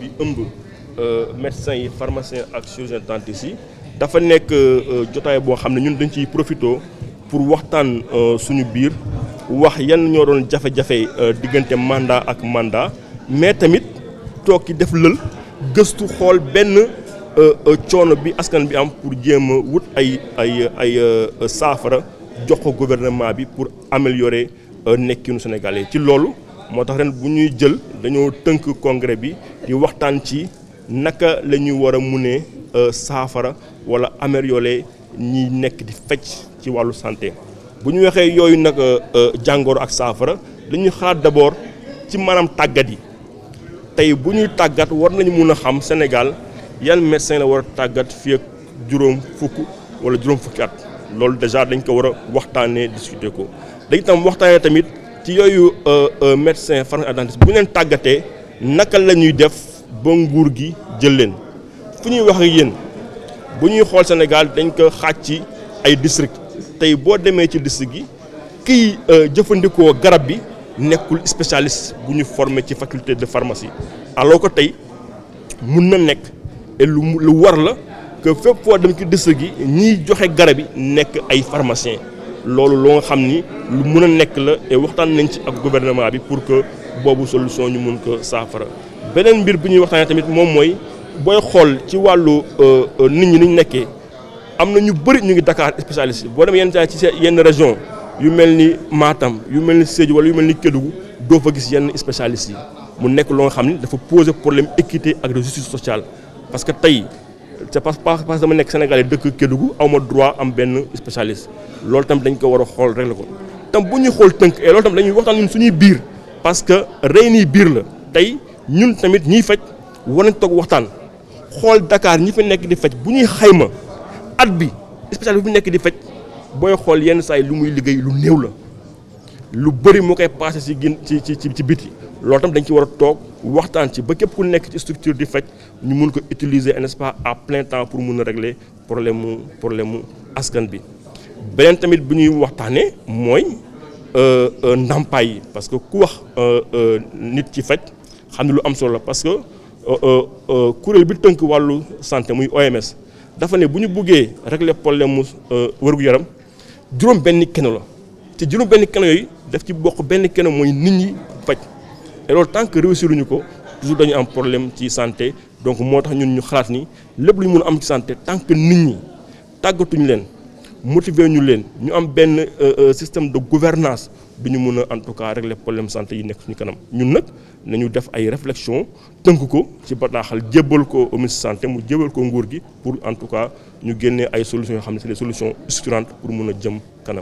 bi ëmb médecins yi pharmaciens ak chirurgiens dentistes yi dafa nekk jotaay boo xam ne ñun dañ ciy profité pour waxtaan suñu biir wax yan ñoo doon jafe-jafe diggante mandat ak mandat mais tamit toog ki def lël gëstu xool benn coono bi askan bi am pour jéem a wut ay ay ay saafara jox ko gouvernement bi pour améliorer nekkinu Sénégalais ci loolu moo tax ren bu ñuy jël dañoo tënk congrès bi di waxtaan ci naka la ñuy war a munee saafara wala améliorer ñi nekk di fecc ci wàllu santé bu ñu waxee yooyu nag jàngoro ak saafara dañuy xalaat d'abord ci maanaam tàggat yi tey bu ñuy tàggat war nañu mun a xam Sénégal yan médecin la war a tàggat fii ak juróom fukk wala juróom fukki at loolu déjà dañ ko war a waxtaanee discuter ko dañ tam waxtaanee tamit ci yooyu médecin pharmacien ak dentiste bu ñu leen tàggatee naka la ñuy def ba nguur gi jël leen fu ñuy wax ak yéen bu ñuy xool Sénégal dañ ko xaaj ci ay district tey boo demee ci district gi kiy jëfandikoo garab bi nekkul spécialiste bu ñu formé ci faculté de pharmacie alors que tey mun na nekk et lu lu war la que fépp foo dem ci district gi ñiy joxe garab yi nekk ay pharmacien loolu loo nga xam ni lu mun a nekk la et waxtaan nañ ci ak gouvernement bi pour que boobu solution ñu mun ko saafara beneen mbir bu ñuy waxtaanee tamit moom mooy booy xool ci wàllu nit ñi ni ñu nekkee am na ñu bëri ñu ngi Dakar spécialiste boo demee yenn saa ci yenn région yu mel ni Matam yu mel ni Sédhiou wala yu mel ni Kédougou doo fa gis yenn spécialistes yi mu nekk loo nga xam ni dafa poser problème équité ak de justice sociale parce que tey c'est pas parce que dama nekk Sénégalais dëkk Kédougou aw ma droit am benn spécialiste loolu tam dañ ko war a xool rek la ko tam bu ñuy xool tënk et loolu tam dañuy waxtaan ñun suñuy biir parce que rey nii biir la tey ñun tamit ñiy faj war nañ toog waxtaan xool Dakar ñi fi nekk di faj bu ñuy xayma at bi spécialiste bu nekk di faj booy xool yenn saa yi lu muy liggéey lu néew la lu bëri moo koy passé ci gin ci ci ci biti loolu tam dañ ci war a toog waxtaan ci ba képp ku nekk ci structure di faj ñu mun ko utiliser n'est-ce pas à plein temps pour mun a régler problème mu problème mu askan bi. beneen tamit bu ñuy waxtaanee mooy ndàmpaay yi parce que ku wax nit ci faj xam ne lu am solo la parce que kuréel bi tënk wàllu santé muy OMS dafa ne bu ñu buggee régler problème mu wér-gu-yaram juróom benn keno la te juróom benn keno yooyu daf ci bokk benn keno mooy nit ñi faj et loolu tant que réussiruñu ko toujours dañu am problème ci santé donc moo tax ñun ñu xalaat ni lépp lu ñu mun a am ci santé tant que nit ñi tàggatuñu leen motiver ñu leen ñu am benn système de gouvernance du ñu mun a en tout cas régler problème santé yi nekk suñu kanam ñun nag nañu def ay réflexion tënk ko ci bataaxal jébbal ko au ministre santé mu jébbal ko nguur gi pour en tout cas ñu génnee ay solutions yoo xam ne c'est des solutions structurantes pour mun a jëm kanam